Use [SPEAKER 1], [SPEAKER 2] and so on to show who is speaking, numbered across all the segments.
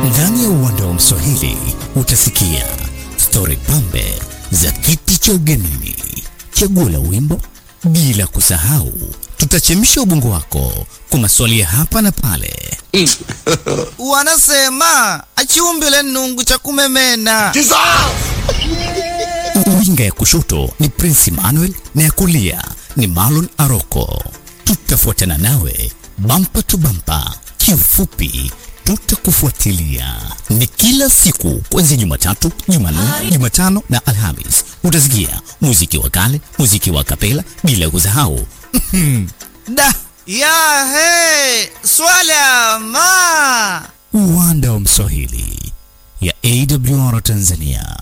[SPEAKER 1] Ndani ya uwanda wa Mswahili utasikia stori pambe za kiti cha ugenini, chaguo la wimbo, bila kusahau tutachemsha ubongo wako kwa maswali ya hapa na pale.
[SPEAKER 2] Wanasema achiumbile nungu cha kumemena.
[SPEAKER 1] Winga ya kushoto ni Prince Emmanuel na ya kulia ni Marlon Aroko. Tutafuatana nawe bampa tu bampa, kiufupi tutakufuatilia. Ni kila siku kuanzia Jumatatu, Jumanne, Jumatano na Alhamis. Utasikia muziki wa kale, muziki wa kapela, bila kusahau
[SPEAKER 2] Da ya he swala ma
[SPEAKER 1] uwanda wa Mswahili ya AWR Tanzania.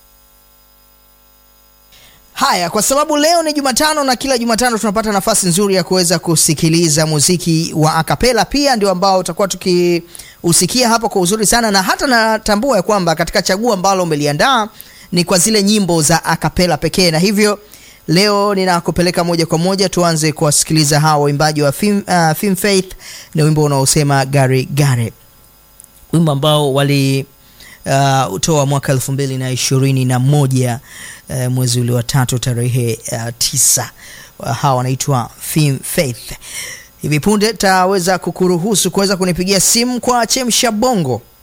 [SPEAKER 3] Haya, kwa sababu leo ni Jumatano na kila Jumatano tunapata nafasi nzuri ya kuweza kusikiliza muziki wa akapela, pia ndio ambao utakuwa tukiusikia hapa kwa uzuri sana, na hata natambua ya kwamba katika chaguo ambalo umeliandaa ni kwa zile nyimbo za akapela pekee, na hivyo leo ninakupeleka moja kwa moja tuanze kuwasikiliza hawa waimbaji wa Film, uh, Film Faith na wimbo unaosema gare gare, wimbo ambao wali uh, utoa mwaka elfu mbili na ishirini na moja uh, mwezi ule wa tatu tarehe uh, tisa. Uh, hawa wanaitwa Film Faith. Hivi punde taweza kukuruhusu kuweza kunipigia simu kwa chemsha bongo